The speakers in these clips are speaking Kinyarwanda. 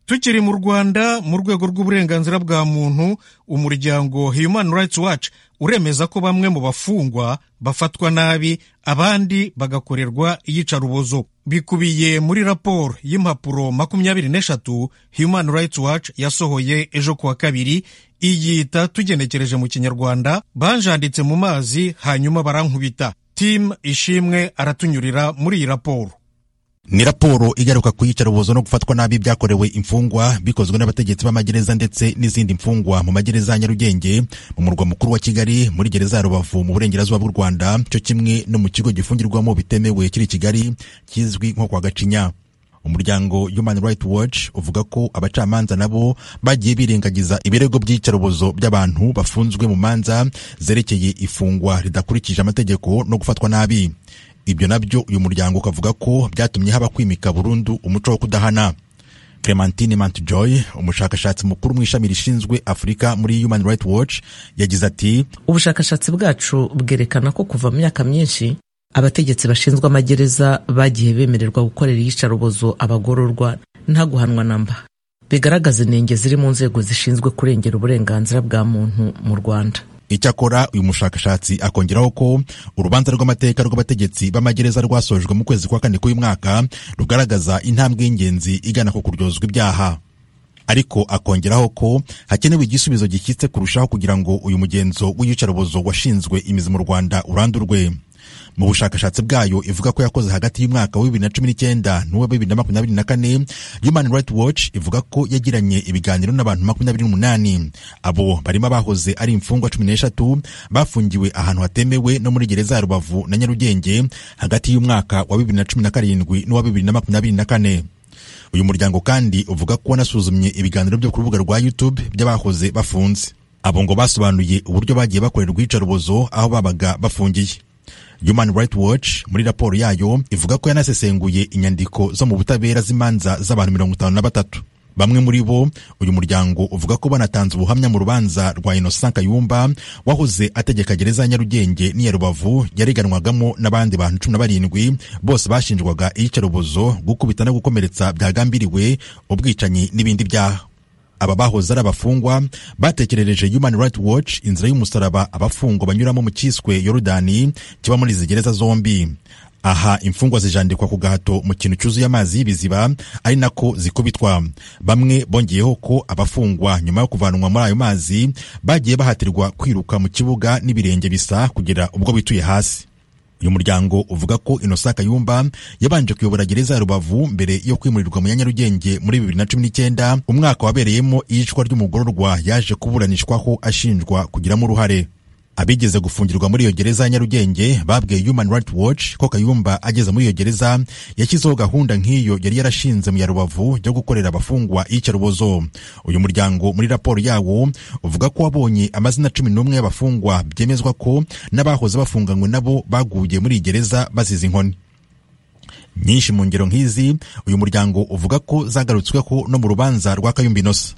tukiri mu rwanda mu rwego rw'uburenganzira bwa muntu umuryango human rights watch uremeza ko bamwe mu bafungwa bafatwa nabi abandi bagakorerwa iyicarubozo bikubiye muri raporo y'impapuro makumyabiri n'eshatu human rights watch yasohoye ejo kuwa kabiri iyita tugenekereje mu kinyarwanda banjanditse mu mazi hanyuma barankubita tim ishimwe aratunyurira muri iyi raporo ni raporo igaruka ku iyicarubozo no gufatwa nabi byakorewe imfungwa bikozwe n'abategetsi b'amagereza ndetse n'izindi mfungwa mu magereza ya nyarugenge mu murwa mukuru wa kigali muri gereza ya rubavu mu burengerazuba bw'u rwanda cyo kimwe no mu kigo gifungirwamo bitemewe kiri kigali kizwi nko kwa gacinya umuryango human rights watch uvuga ko abacamanza nabo bagiye birengagiza ibirego by'iyicarubozo by'abantu bafunzwe mu manza zerekeye ifungwa ridakurikije amategeko no gufatwa nabi ibyo nabyo uyu muryango ukavuga ko byatumye haba kwimika burundu umuco wo kudahana clementine mountjoy umushakashatsi mukuru mu ishami rishinzwe afurika muri human rights watch yagize ati ubushakashatsi bwacu bwerekana ko kuva mu myaka myinshi abategetsi bashinzwe amagereza bagiye bemererwa gukorera iyicarubozo abagororwa nta guhanwa namba bigaragaza inenge ziri mu nzego zishinzwe kurengera uburenganzira bwa muntu mu rwanda icyakora uyu mushakashatsi akongeraho ko urubanza rw'amateka rw'abategetsi b'amagereza rwasojwe mu kwezi kwa kane k'uyu mwaka rugaragaza intambwe y'ingenzi igana ku kuryozwa ibyaha ariko akongeraho ko hakenewe igisubizo gishyitse kurushaho kugira ngo uyu mugenzo w'iyicarubozo washinzwe imizi mu rwanda urandurwe mu bushakashatsi bwayo ivuga ko yakoze hagati y'umwaka wa bibiri na cumi n'icyenda n'uwa bibiri na makumyabiri na kane human rights watch ivuga ko yagiranye ibiganiro n'abantu makumyabiri n'umunani abo barimo abahoze ari imfungwa cumi n'eshatu bafungiwe ahantu hatemewe no muri gereza ya rubavu na nyarugenge hagati y'umwaka wa bibiri na cumi na karindwi n'uwa bibiri na makumyabiri na kane uyu muryango kandi uvuga ko wanasuzumye ibiganiro byo ku rubuga rwa youtube by'abahoze bafunze abo ngo basobanuye uburyo bagiye bakorerwa iyicarubozo aho babaga bafungiye Human Rights Watch muri raporo yayo ivuga ko yanasesenguye inyandiko zo mu butabera z'imanza z'abantu mirongo itanu na batatu bamwe muri bo uyu muryango uvuga ko banatanze ubuhamya mu rubanza rwa Innocent Kayumba wahoze ategeka gereza ya Nyarugenge n'iya Rubavu yareganwagamo n'abandi bantu cumi na barindwi bose bashinjwaga iyicarubozo gukubita no gukomeretsa byagambiriwe ubwicanyi n'ibindi byaha aba bahoze ari abafungwa batekerereje human rights watch inzira y'umusaraba abafungwa banyuramo mu cyiswe yorudani kiba muri izi gereza zombi aha imfungwa zijandikwa ku gahato mu kintu cyuzuye amazi y'ibiziba ari nako zikubitwa bamwe bongeyeho ko abafungwa nyuma yo kuvanwa muri ayo mazi bagiye bahatirwa kwiruka mu kibuga n'ibirenge bisa kugera ubwo bituye hasi uyu muryango uvuga ko Innocent Kayumba yabanje kuyobora gereza ya Rubavu mbere yo kwimurirwa mu Nyarugenge muri 2019 umwaka wabereyemo iyicwa ry'umugororwa yaje kuburanishwaho ashinjwa kugiramo uruhare abigeze gufungirwa muri iyo gereza ya Nyarugenge babwiye Human Rights Watch ko Kayumba ageze muri iyo gereza yashyizeho gahunda nk'iyo yari yarashinze mu ya Rubavu yo gukorera abafungwa iyicarubozo uyu muryango muri raporo yawo uvuga ko wabonye amazina cumi n'umwe y'abafungwa byemezwa ko n'abahoze bafunganywe nabo baguye muri iyi gereza bazize inkoni nyinshi mu ngero nk'izi uyu muryango uvuga ko zagarutsweho no mu rubanza rwa Kayumba Innocent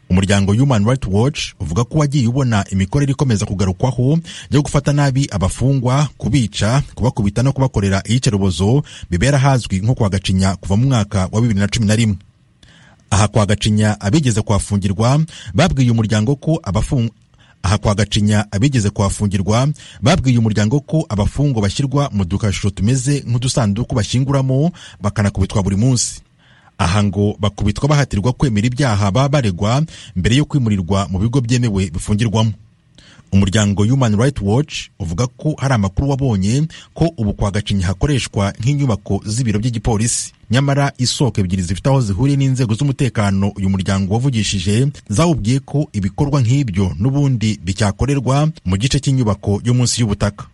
umuryango human rights watch uvuga ko wagiye ubona imikorere ikomeza kugarukwaho yo gufata nabi abafungwa kubica kubakubita no kubakorera iyicarubozo bibera hazwi nko kwa gacinya kuva mu mwaka wa bibiri na cumi na rimwe aha kwa gacinya abigeze kuhafungirwa babwiye umuryango ko abafungwa aha kwa gacinya abigeze kuhafungirwa babwiye umuryango ko abafungwa bashyirwa mu dukashusho tumeze nk'udusanduku bashyinguramo bakanakubitwa buri munsi aha ngo bakubitwa bahatirwa kwemera ibyaha baba baregwa mbere yo kwimurirwa mu bigo byemewe bifungirwamo umuryango human rights watch uvuga ko hari amakuru wabonye ko ubu kwa gacinya hakoreshwa nk'inyubako z'ibiro by'igipolisi nyamara isoko ebyiri zifite aho zihuriye n'inzego z'umutekano uyu muryango wavugishije zawubwiye ko ibikorwa nk'ibyo n'ubundi bicyakorerwa mu gice cy'inyubako yo munsi y'ubutaka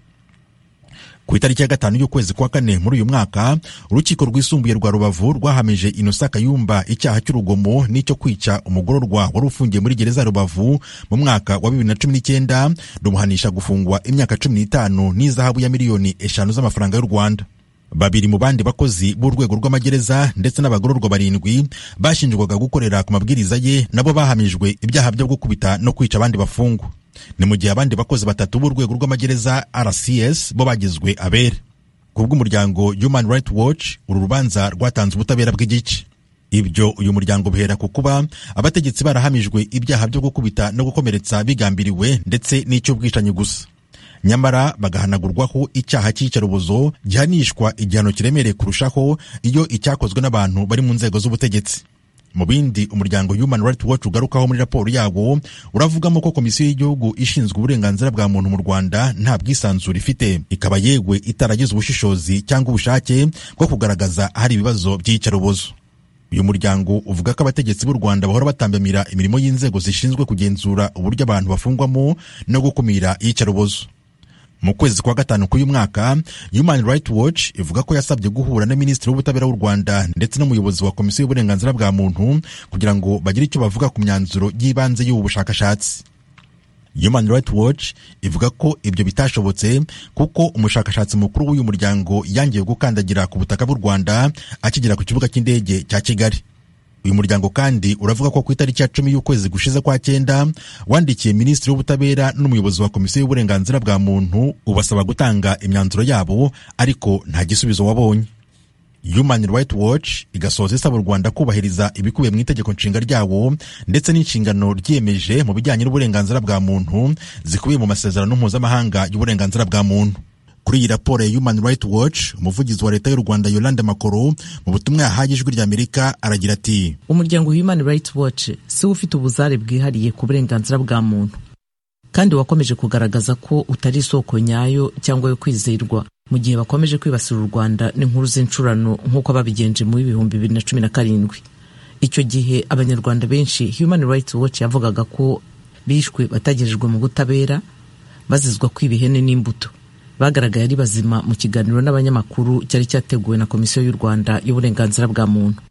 ku itariki ya gatanu y'ukwezi kwa kane muri uyu mwaka urukiko rwisumbuye rwa rubavu rwahamije inosa kayumba icyaha cy'urugomo n'icyo kwica umugororwa wari ufungiye muri gereza ya rubavu mu mwaka wa bibiri na cumi n'icyenda rumuhanisha gufungwa imyaka cumi n'itanu n'izahabu ya miliyoni eshanu z'amafaranga y'u rwanda babiri mu bandi bakozi b'urwego rw'amagereza ndetse n'abagororwa barindwi bashinjwaga gukorera ku mabwiriza ye nabo bahamijwe ibyaha byo gukubita no kwica abandi bafungwa ni mu gihe abandi bakozi batatu b'urwego rw'amagereza RCS bo bagizwe abere ku bw'umuryango Human Rights Watch uru rubanza rwatanze ubutabera bw'igice ibyo uyu muryango bihera ku kuba abategetsi barahamijwe ibyaha byo gukubita no gukomeretsa bigambiriwe ndetse n'icy'ubwicanyi gusa nyamara bagahanagurwaho icyaha cy'iyicarubozo gihanishwa igihano kiremereye kurushaho iyo icyakozwe n'abantu bari mu nzego z'ubutegetsi mu bindi umuryango human rights watch ugarukaho muri raporo yawo uravugamo ko komisiyo y'igihugu ishinzwe uburenganzira bwa muntu mu rwanda nta bwisanzure ifite ikaba yewe itaragize ubushishozi cyangwa ubushake bwo kugaragaza ahari ibibazo by'iyicarubozo uyu muryango uvuga ko abategetsi b'u rwanda bahora batambamira imirimo y'inzego zishinzwe kugenzura uburyo abantu bafungwamo no gukumira iyicarubozo mu kwezi kwa gatanu k'uyu mwaka human rights watch ivuga ko yasabye guhura na minisitiri w'ubutabera w'u rwanda ndetse n'umuyobozi wa komisiyo y'uburenganzira bwa muntu kugira ngo bagire icyo bavuga ku myanzuro y'ibanze y'ubu bushakashatsi human rights watch ivuga ko ibyo bitashobotse kuko umushakashatsi mukuru w'uyu muryango yangiye gukandagira ku butaka bw'u rwanda akigera ku kibuga cy'indege cya kigali uyu muryango kandi uravuga ko ku itariki ya cumi y'ukwezi gushize kwa cyenda wandikiye minisitiri w'ubutabera n'umuyobozi wa komisiyo y'uburenganzira bwa muntu ubasaba gutanga imyanzuro yabo ariko nta gisubizo wabonye human rights watch igasoza isaba u rwanda kubahiriza ibikubiye mu itegeko nshinga ryawo ndetse n'inshingano ryiyemeje mu bijyanye n'uburenganzira bwa muntu zikubiye mu masezerano mpuzamahanga y'uburenganzira bwa muntu kuri iyi raporo ya human rights watch umuvugizi wa leta y'u rwanda yolande makoro mu butumwa yahaye ijwi rya amerika aragira ati umuryango human rights watch si wo ufite ubuzare bwihariye ku burenganzira bwa muntu kandi wakomeje kugaragaza ko utari isoko nyayo cyangwa yo kwizerwa mu gihe bakomeje kwibasira u rwanda n'inkuru z'incurano nk'uko babigenje mu w'ibihumbi bibiri na cumi na karindwi icyo gihe abanyarwanda benshi human rights watch yavugaga ko bishwe bategerejwe mu butabera bazizwa kwiba ihene n'imbuto bagaragaye ari bazima mu kiganiro n'abanyamakuru cyari cyateguwe na komisiyo y'u rwanda y'uburenganzira bwa muntu